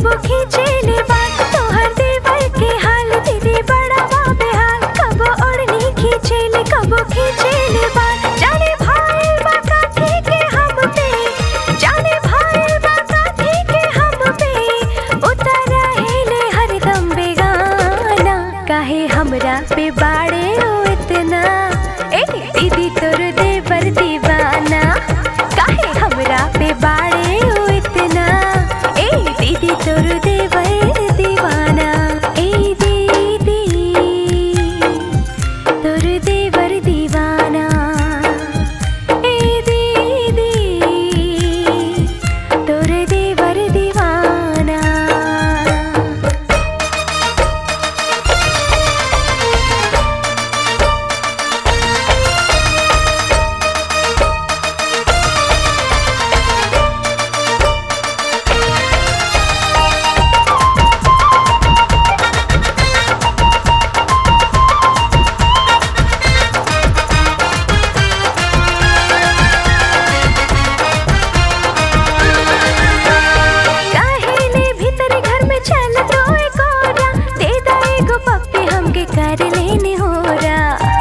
कबो खींचेले बाल तोहर देवर के हाल दीदी बड़ा बा बेहाल कबो ओढ़नी खींचेले कबो खींचेले बाल जाने भाई बा काठी के हम पे जाने भाई बा काठी के हम पे उतर हेले हरदम बेगाना काहे हमरा पे बाड़े ओ इतना ए दीदी तोर देवर दीवाना काहे हमरा पे बाड़े ओ इतना ए दीदी तोर देवर दीवाना ए दीदी तोर देवर दीवाना ए दीदी तोर देवर दीवाना काहेले भीतर घर में चल तो एक औरा दे दा एगो पप्पी हमके कर लेने होरा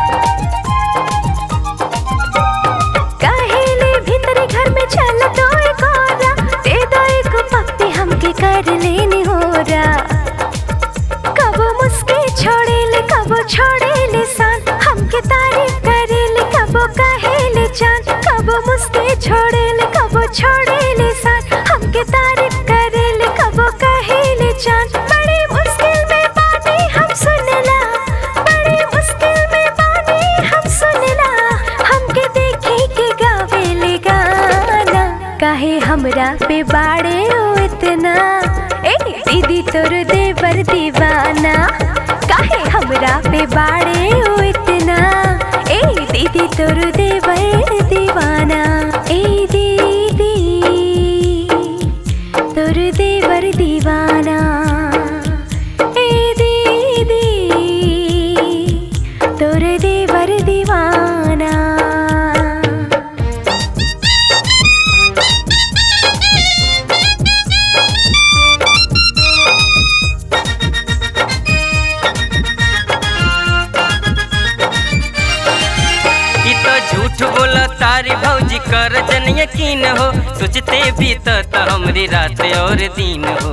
काहेले भीतर घर में चल तो एक औरा दे दा एगो पप्पी हमके कर लेने होरा कबो मुस्के छोड़ेले कबो छोड़ेले सान हमके तारीफ करेले कबो कहेले चांद कबो मुस्के छोड़ेले कबो छोड़ेले सान हमके तारीफ करेले कबो कहेले चांद बड़ी मुश्किल में बानी हम सुनला बड़ी मुश्किल में बानी हम सुनला हमके देखे के गावेले गाना काहे हमरा पे बाड़े ओ इतना ए दीदी तोर देवर दीवाना काहे हमरा पे बाड़े ओ इतना ए दीदी तोर देवर दीवाना ए दीदी तोर देवर दीवाना ए दीदी तोर देवर दीवाना ई तो झूठ बोला तारी भौजी कर जन यकीन हो सोचते भी तो त हमरी रात और दिन हो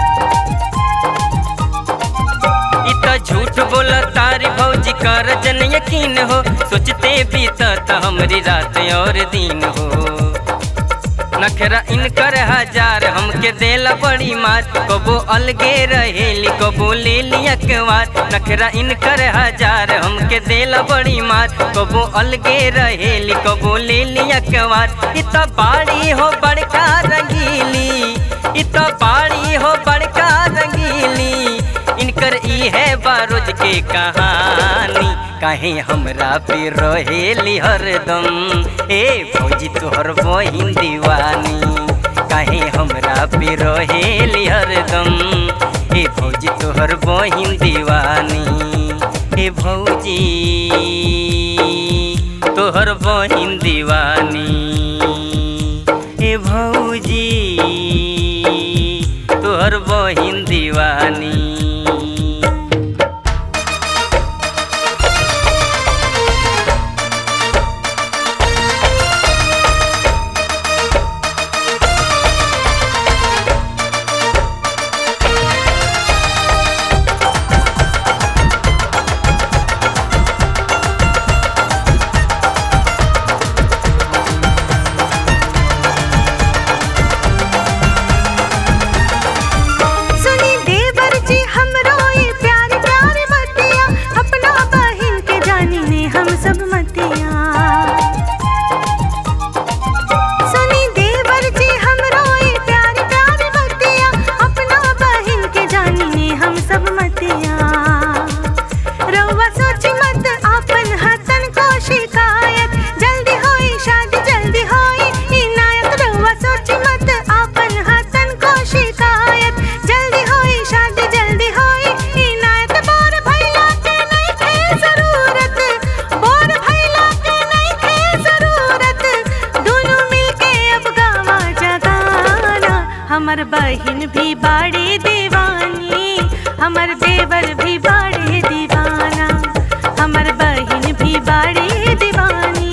ई तो झूठ बोला तारी भौजी कर जन यकीन हो सोचते भी तो त हमरी रात और दिन हो नखरा इनकर हजार हमके देला बड़ी मार कबो अलगे रहेली कबो ले लिया कवार नखरा इनकर हजार हमके देला बड़ी मार कबो अलगे रहेली कबो ले लिया कवार इत बाड़ी हो बड़का रंगीली इत बाड़ी हो बड़का रंगीली इनकर ई है बारोज के कहानी काहे हमरा पे रहेली हरदम ए फौजी तोहर बहिन दीवानी काहे हमरा पे रहेली हरदम ए फौजी तोहर बहिन दीवानी ए भौजी तोहर बहिन दीवानी ए भौजी तोहर बहिन दीवानी सुनी देवर जी हमर बहिन भी बाड़ी दीवानी हमर देवर भी बाड़ी दीवाना हमर बहिन भी बाड़ी दीवानी